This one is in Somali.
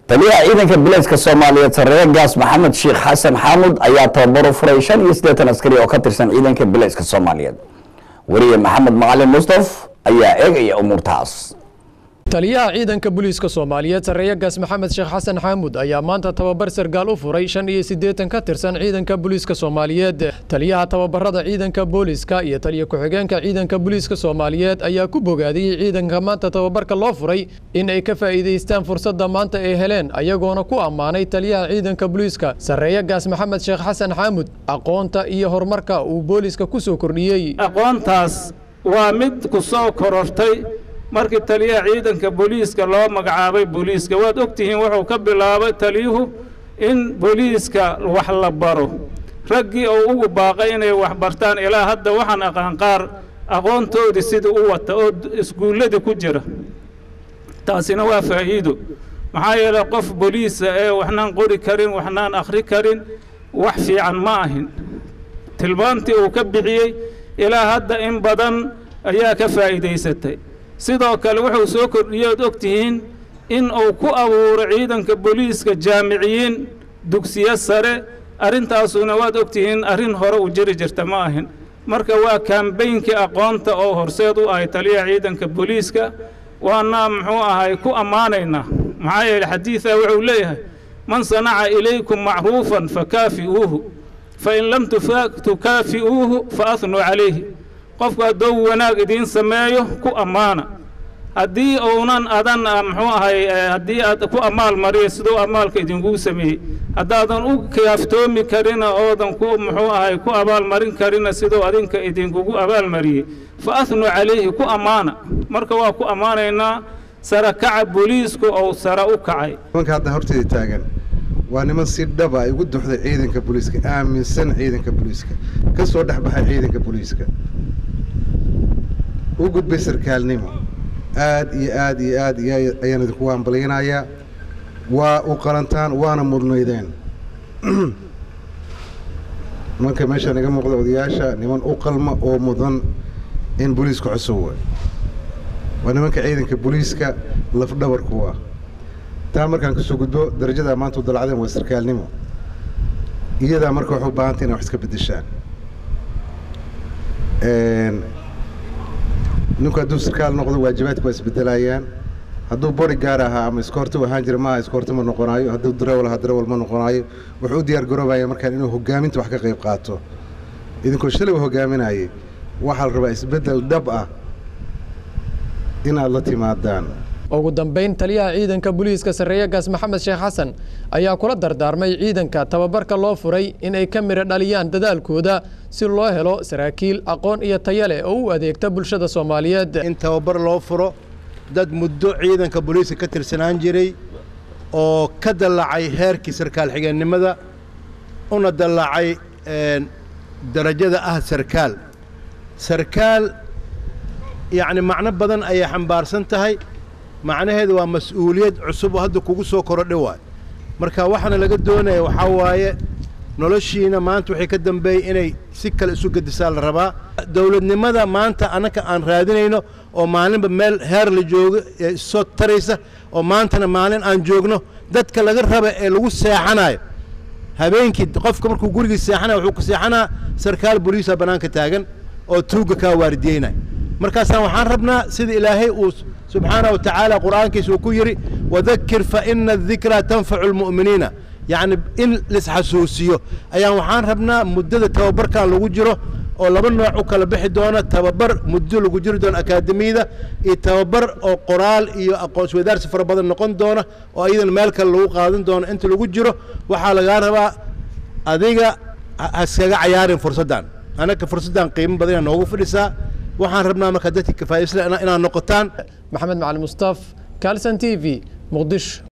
taliyaha ciidanka bilayska soomaaliyeed sareeye gaas maxamed sheekh xasan xaamud ayaa tababaro furay shan iyo siddeetan askari oo ka tirsan ciidanka bilayska soomaaliyeed weriye maxamed macalin mustaf ayaa eegaya umuurtaas taliyaha ciidanka booliiska soomaaliyeed sareeye gaas maxamed sheekh xasan xaamud ayaa maanta tababar sargaal u furay shan iyo siddeetan ka tirsan ciidanka booliiska soomaaliyeed taliyaha tababarada ciidanka booliiska iyo taliya ku-xigeenka ciidanka booliiska soomaaliyeed ayaa ku bogaadiyey ciidanka maanta tababarka loo furay in ay ka faa'iidaystaan fursadda maanta ay heleen ayagoona ku ammaanay taliyaha ciidanka booliiska sareeye gaas maxamed sheekh xasan xaamud aqoonta iyo horumarka uu booliiska ku soo kordhiyey aqoontaas waa mid ku soo korortay markii taliyaha ciidanka booliiska loo magacaabay booliiska waad og tihiin wuxuu ka bilaabay taliyuhu in booliiska wax la baro raggii oo ugu baaqay inay wax bartaan ilaa hadda waxaan aqaan qaar aqoontoodii sidii u wata oo iskuulladii ku jira taasina waa faa'iido maxaa yeelay qof booliisa ee waxnaan qori karin waxnaan akhri karin wax fiican ma ahin tilmaantii uu ka bixiyey ilaa hadda in badan ayaa ka faa'iidaysatay sidoo kale wuxuu soo kordhiyey ood og tihiin in uu ku abuuro ciidanka booliiska jaamiciyiin dugsiyo sare arrintaasuna waad og tihiin arrin hore u jiri jirta ma ahin marka waa kaambeynkii aqoonta oo horseed u ahay taliyaha ciidanka booliiska waana muxuu ahay ku ammaanaynaa maxaa yeele xadiidaa wuxuu leeyahay man sanaca ilaykum macruufan fakaafi'uuhu fain lam tukaafi'uuhu fa ahnuu calayhi qofku hadduu wanaag idiin sameeyo ku ammaana haddii uunan adan muxuu ahay haddii aad ku amaal mariyo siduu amaalka idinkugu sameeyey haddaadan u kaaftoomi karina oodan ku muxuu ahay ku abaalmarin karina siduu adinka idinkugu abaalmariyey fa ahnuu calayhi ku ammaana marka waa ku ammaanaynaa sara kaca booliisku ou sara u kacay nimanka hadda horteeda taagan waa niman si dhaba ay ugu duxday ciidanka booliiska aaminsan ciidanka booliiska ka soo dhex baxay ciidanka booliiska u gudbay sarkaalnimo aad iyo aad iyo aad iyo ayaan idinku hambalyanayaa waa u qalantaan waana mudnaydeen nimanka meesha naga muuqda odayaasha niman u qalma oo mudan in booliiska cusub way waa nimanka ciidanka booliiska lafdhabarku ah taa markaan kasoo gudbo darajadaa maanta u dalacdeen waa sarkaalnimo iyadaa marka waxay u baahantay inay wax iska beddeshaan ninku hadduu sarkaal noqdo waajibaadka waa isbedelayaan hadduu bori gaar ahaa ama iskoorti ahaan jira maaha iskoorti ma noqonaayo hadduu darawal ahaa darawal ma noqonaayo wuxuu u diyaar garoobaya markaan inuu hogaaminta wax ka qayb qaato idinkoo shalay u hogaaminayay waxaa la rabaa isbeddel dhab ah inaad la timaadaan ugu dambayn taliyaha ciidanka booliiska sareeye gaas maxamed sheekh xasan ayaa kula dardaarmay ciidanka tababarka loo furay in ay ka midho dhaliyaan dadaalkooda si loo helo saraakiil aqoon iyo taya leh oo u adeegta bulshada soomaaliyeed in tababar loo furo dad muddo ciidanka booliiska ka tirsanaan jiray oo ka dallacay heerkii sarkaal xigeennimada una dallacay darajada ah sarkaal sarkaal yacni macno badan ayay xambaarsan tahay macnaheedu waa mas-uuliyad cusub oo hadda kugu soo korodha waay marka waxaana laga doonaya waxaa waaye noloshiina maanta waxay ka dambeeyey inay si kale isu gedisaa la rabaa dowladnimada maanta annaka aan raadinayno oo maalinba meel heer la joogo ee issoo taraysa oo maantana maalin aan joogno dadka laga raba ee lagu seexanayo habeenkii qofka markuu gurigii seexanaya wuxuu ku seexanaa sarkaal boliisa bannaanka taagan oo tuugga kaa waardiyeynaya markaasaan waxaan rabnaa sida ilaahay uu subxaana wa tacaala qur'aankiisa uu ku yidhi wadakir fa ina adikraa tanfacu almu'miniina yacni in laisxasuusiyo ayaan waxaan rabnaa muddada tababarkan lagu jiro oo laba nooc u kala bixi doona tababar muddo lagu jiri doono akaademiyada iyo tababar oo qoraal iyo aqoonswadaarsi fara badan noqon doona oo iyadana meel kale lagu qaadan doono inta lagu jiro waxaa lagaa rabaa adiga haskaga cayaarin fursaddan annaka fursaddan qiimo badan yaa noogu fadhisaa waxaan rabnaa marka dadka kafaa'isla inaad noqotaan maxamed macali mustaaf kalson t v muqdisho